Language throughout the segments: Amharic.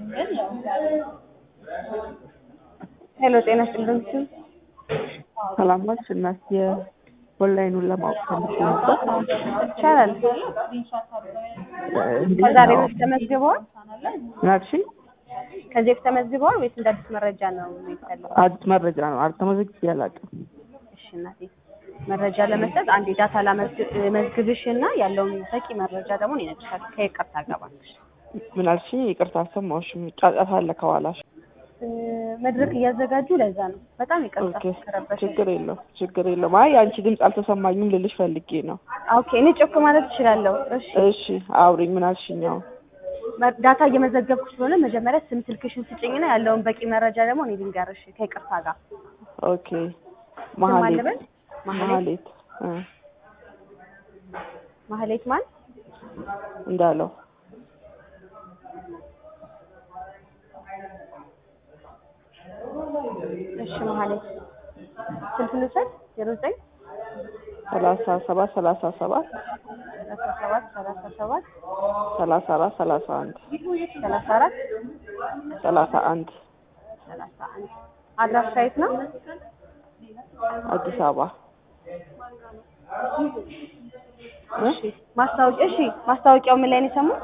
ሄሎ ጤና ይስጥልኝ። ሰላም ነች እናት የኦንላይኑን ለማወቅ ፈልጌ ነበር። ይቻላል። እንዴት ከዛሬ ነው? በፊት ተመዝግበዋል? ምን አልሽኝ? ከዚህ በፊት ተመዝግበዋል ወይስ እንደ አዲስ መረጃ ነው የሚፈልገው? አዲስ መረጃ ነው። አልተመዘግቤ አላውቅም። እሺ እናቴ መረጃ ለመስጠት አንድ ዳታ ላመዝግብሽ እና ያለውን በቂ መረጃ ደግሞ እኔ እነግርሻለሁ። ከይቅርታ ገባልሽ ምን አልሽኝ? ይቅርታ አልሰማሁሽም። ጫጫታ አለ ከኋላሽ። መድረክ እያዘጋጁ ለዛ ነው። በጣም ይቅርታ ኦኬ ከረበሽ። ችግር የለው ችግር የለውም። አይ አንቺ ድምፅ አልተሰማኝም ልልሽ ፈልጌ ነው። ኦኬ እኔ ጮክ ማለት እችላለሁ። እሺ እሺ አውሪኝ። ምን አልሽኝ? አሁን መ- ዳታ እየመዘገብኩ ስለሆነ መጀመሪያ ስም ስልክሽን ስጭኝና ያለውን በቂ መረጃ ደግሞ እኔ ልንገርሽ ከይቅርታ ጋር ኦኬ ስም ማን መሀሌት ልበል? ማህሌት መሀሌት እ ማህሌት ማን? እንዳለው እሺ ማህሌት ስልክ ልውሰድ ዜሮ ዘጠኝ ሰላሳ ሰባት ሰላሳ ሰባት ሰላሳ ሰባት ሰላሳ ሰባት ሰላሳ አራት ሰላሳ አንድ ሰላሳ አራት ሰላሳ አንድ ሰላሳ አንድ አድራሻ የት ነው? አዲስ አበባ እ? እሺ ማስታወቂያ እሺ ማስታወቂያው ምን ላይ ነው የሰሙት?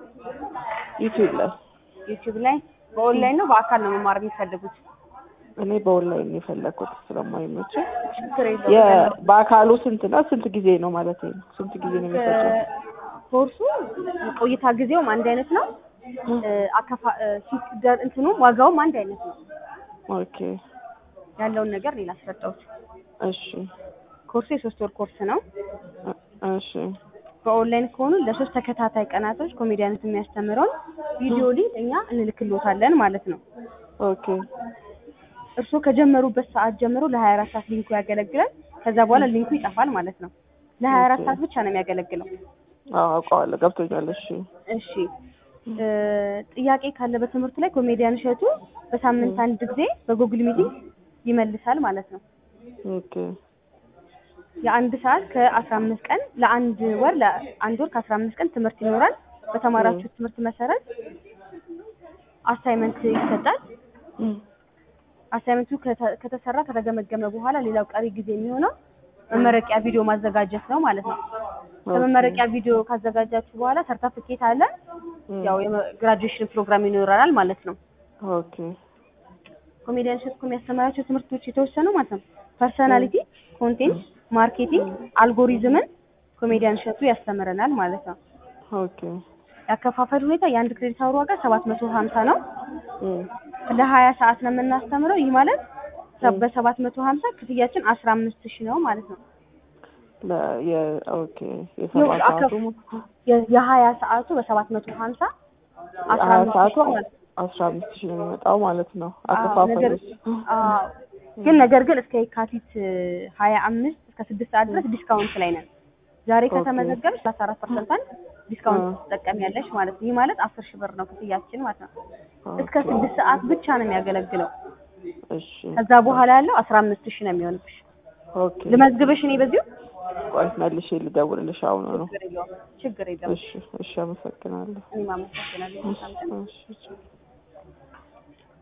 ዩቲዩብ ላይ ዩቲዩብ ላይ በኦንላይን ነው በአካል ነው መማር የሚፈልጉት? እኔ በኦንላይን ነው የፈለኩት ስለማይመቸኝ። ችግር የለውም። የ- በአካሉ ስንት ነው? ስንት ጊዜ ነው ማለት ነው? ስንት ጊዜ ነው የሚፈጀው? ኮርሱ ቆይታ ጊዜውም አንድ አይነት ነው። እ፣ አከፋ እ፣ ሲደር እንትኑም ዋጋውም አንድ አይነት ነው። ኦኬ ያለውን ነገር ሌላ አስረዳሁት። እሺ ኮርሱ የሶስት ወር ኮርስ ነው። እ- እሺ በኦንላይን ከሆኑ ለሶስት ተከታታይ ቀናቶች ኮሜዲያነት የሚያስተምረውን ቪዲዮ ሊንክ እኛ እንልክሎታለን ማለት ነው። ኦኬ እርስዎ ከጀመሩበት ሰዓት ጀምሮ ለ24 ሰዓት ሊንኩ ያገለግላል። ከዛ በኋላ ሊንኩ ይጠፋል ማለት ነው። ለ24 ኦኬ። ሰዓት ብቻ ነው የሚያገለግለው። አዎ አውቀዋለሁ፣ ገብቶኛል። እሺ እሺ እ፣ ጥያቄ ካለ በትምህርቱ ላይ ኮሜዲያን እሸቱ በሳምንት አንድ ጊዜ በጉግል ሚቲንግ ይመልሳል ማለት ነው። ኦኬ የአንድ ሰዓት ከአስራ አምስት ቀን ለአንድ ወር ለአንድ ወር ከአስራ አምስት ቀን ትምህርት ይኖራል። በተማራችሁት ትምህርት መሰረት አሳይመንት ይሰጣል። እም፣ አሳይመንቱ ከተ- ከተሰራ ከተገመገመ በኋላ ሌላው ቀሪ ጊዜ የሚሆነው መመረቂያ ቪዲዮ ማዘጋጀት ነው ማለት ነው። ከመመረቂያ ቪዲዮ ካዘጋጃችሁ በኋላ ሰርተፍኬት አለ። እም፣ ያው የግራጁዌሽን ፕሮግራም ይኖረናል ማለት ነው። ኦኬ ኮሜዲያን እሸቱ ከሚያስተምራቸው ትምህርቶች የተወሰኑ ማለት ነው ፐርሰናሊቲ፣ ኮንቴንት፣ ማርኬቲንግ፣ አልጎሪዝምን ኮሜዲያን እሸቱ ያስተምረናል ማለት ነው። ኦኬ ያከፋፈል ሁኔታ የአንድ ክሬዲት አወር ዋጋ ሰባት መቶ ሀምሳ ነው። እም፣ ለሀያ ሰዓት ነው የምናስተምረው። ይህ ማለት ሰ- በሰባት መቶ ሀምሳ ክፍያችን አስራ አምስት ሺህ ነው ማለት ነው። ለ የ ኦኬ የሰባት አከፍ- ሰዓቱ የ- የሀያ ሰዓቱ በሰባት መቶ ሀምሳ አስራ ሀያ አምስት ሰዓቱ ሺህ ማለት ነው። አስራ አምስት ሺህ ነው የሚመጣው ማለት ነው። አዎ፣ ነገር አከፋፈሉስ አዎ፣ ግን ነገር ግን እስከ የካቲት ሀያ አምስት እስከ ስድስት ሰዓት ድረስ ዲስካውንት ላይ ነን። ዛሬ ኦኬ። ከተመዘገብሽ ሰላሳ አራት ፐርሰንት ዲስካውንት አዎ። ትጠቀሚያለሽ ማለት ነው። ይህ ማለት አስር ሺህ ብር ነው ክፍያችን ማለት ነው። እስከ ኦኬ፣ ስድስት ሰዓት ብቻ ነው የሚያገለግለው። እሺ ከዛ በኋላ ያለው አስራ አምስት ሺህ ነው የሚሆንብሽ። ኦኬ ልመዝግብሽ እኔ በዚሁ ቆይ መልሼ ልደውልልሽ አሁን ነው። ችግር የለውም ችግር የለውም። እሺ እሺ አመሰግናለሁ። እኔም አመሰግናለሁ። መልካም ቀን። እሺ እሺ